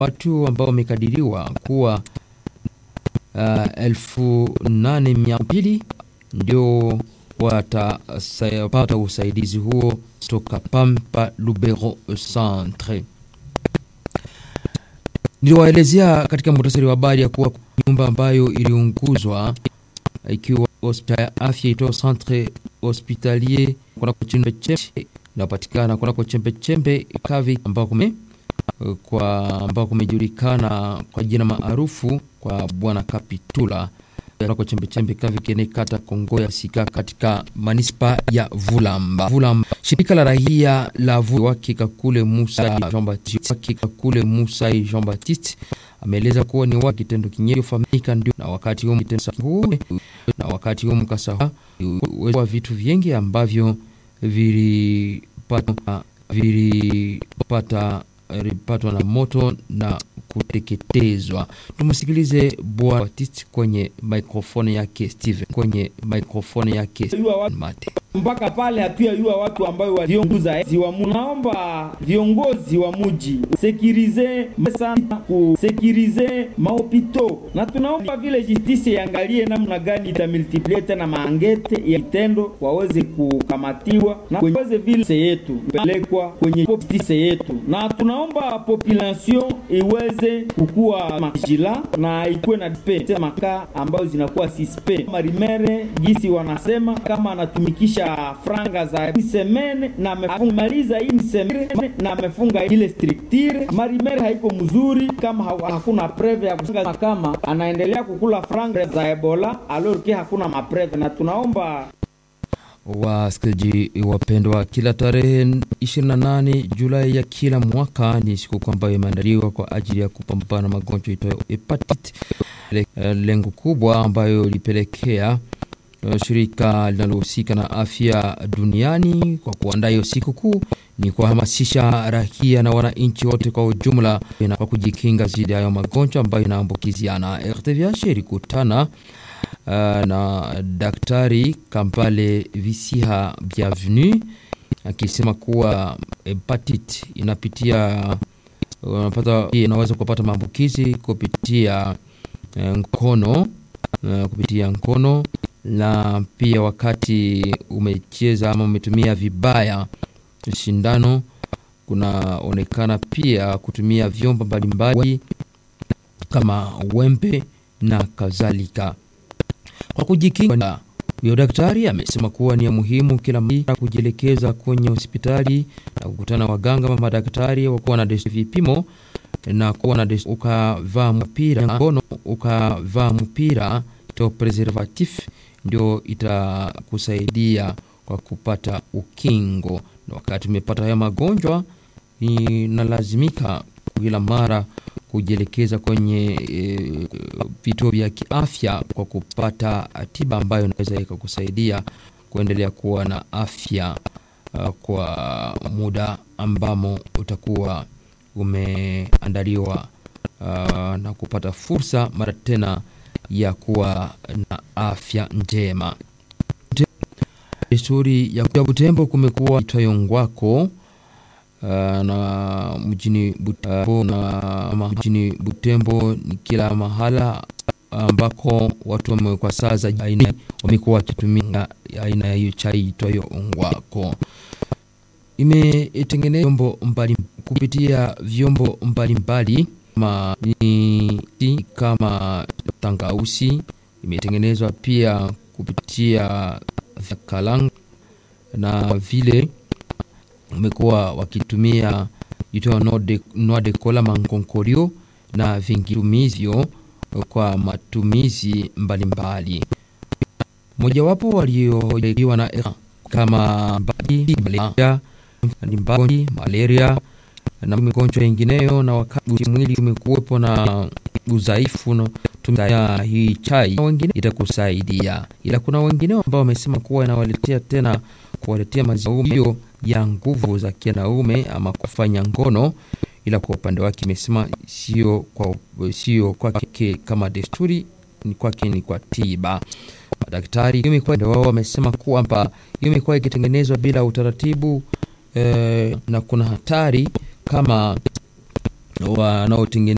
watu ambao wamekadiriwa kuwa uh, elfu nane mia mbili ndio watapata usaidizi huo toka Pampa Lubero Centre. Niliwaelezea katika muhtasari wa habari ya kuwa nyumba ambayo iliunguzwa ikiwa hospitali ya afya itoa Centre Hospitalier kunako chembe chembe inapatikana kunako chembe chembe Kavi ambao kume kwa ambao kumejulikana kwa jina maarufu kwa bwana Kapitula kunako chembe chembe Kavi kene kata Kongo ya Sika katika manispa ya Vulamba. Vulamba. Shirika la raia la Vulamba wake Kakule Musa Jean Baptiste wake Kakule Musa Jean Baptiste ameeleza kuwa ni wa kitendo kinyeyo famika ndio na wakati huo mkasa huu na wakati huo mkasa huu wa vitu vingi ambavyo vilipata vilipata vilipatwa na moto na kuteketezwa. Tumsikilize Bwana Baptiste kwenye microphone yake Steven, kwenye microphone yake Mate mpaka pale hatuyajua watu ambayo walionguza ziwa. Munaomba viongozi wa muji sekirize sana kusekirize mahopito, na tunaomba vile justice iangalie namna gani itamultiplie tena maangete ya kitendo waweze kukamatiwa na waweze vile se yetu pelekwa kwenye justice yetu, na tunaomba population iweze kukua majila na ikuwe na dispe maka ambayo zinakuwa sispe marimere gisi wanasema kama anatumikisha franga za semene na amemaliza hii semene na amefunga ile structure marimere haiko mzuri kama hakuna preve ya kufunga kama anaendelea kukula franga za Ebola alorke hakuna mapreve, na tunaomba Wasikilizaji wapendwa, kila tarehe 28 Julai ya kila mwaka ni siku ambayo imeandaliwa kwa ajili ya kupambana na magonjwa itayo hepatitis. Lengo kubwa ambayo ilipelekea shirika linalohusika na afya duniani kwa kuandaa hiyo siku kuu ni kuhamasisha raia na wananchi wote kwa ujumla na kwa kujikinga dhidi ya hayo magonjwa ambayo inaambukiziana. RTVH ilikutana uh, na Daktari Kampale Visiha Bienvenue akisema kuwa hepatit inapitia unapata unaweza kupata maambukizi kupitia mkono uh, kupitia mkono na pia wakati umecheza ama umetumia vibaya shindano, kunaonekana pia kutumia vyombo mbalimbali kama wembe na kadhalika. Kwa kujikinga, huyo daktari amesema kuwa ni ya muhimu kila mara kujielekeza kwenye hospitali na kukutana waganga ama madaktari wakuwa na vipimo na kuwa na ukavaa mpira ngono ukavaa mpira to preservatif ndio itakusaidia kwa kupata ukingo, na wakati umepata haya magonjwa inalazimika kila mara kujielekeza kwenye e, vituo vya kiafya kwa kupata tiba ambayo inaweza ikakusaidia kuendelea kuwa na afya uh, kwa muda ambamo utakuwa umeandaliwa uh, na kupata fursa mara tena ya kuwa na afya njema. Desturi ya Butembo kumekuwa itwayo ngwako uh, na mjini Butembo, na mjini Butembo ni kila mahala ambako watu wamewekwa saa za aina wamekuwa wakitumia aina ya hiyo chai itwayo ngwako. Imetengenezwa vyombo mbali kupitia vyombo mbalimbali kama ni kama tangausi imetengenezwa pia kupitia kalanga na vile umekuwa wakitumia itoa noa de cola mankonkorio na vingitumizio kwa matumizi mbalimbali. Mojawapo waliohojiwa na kama mbali malaria na migonjwa yengineyo, na wakati mwili umekuwepo na udhaifu no, tumia hii chai wengine itakusaidia, ila kuna wengine ambao wamesema kuwa inawaletea tena kuwaletea maziwa ya nguvu za kianaume ama kufanya ngono, ila kwa upande wake imesema sio kwa sio kwake kama desturi, ni kwake ni kwa tiba. Madaktari wao wamesema kwamba hiyo imekuwa ikitengenezwa bila utaratibu eh, na kuna hatari kama wanaotengeneza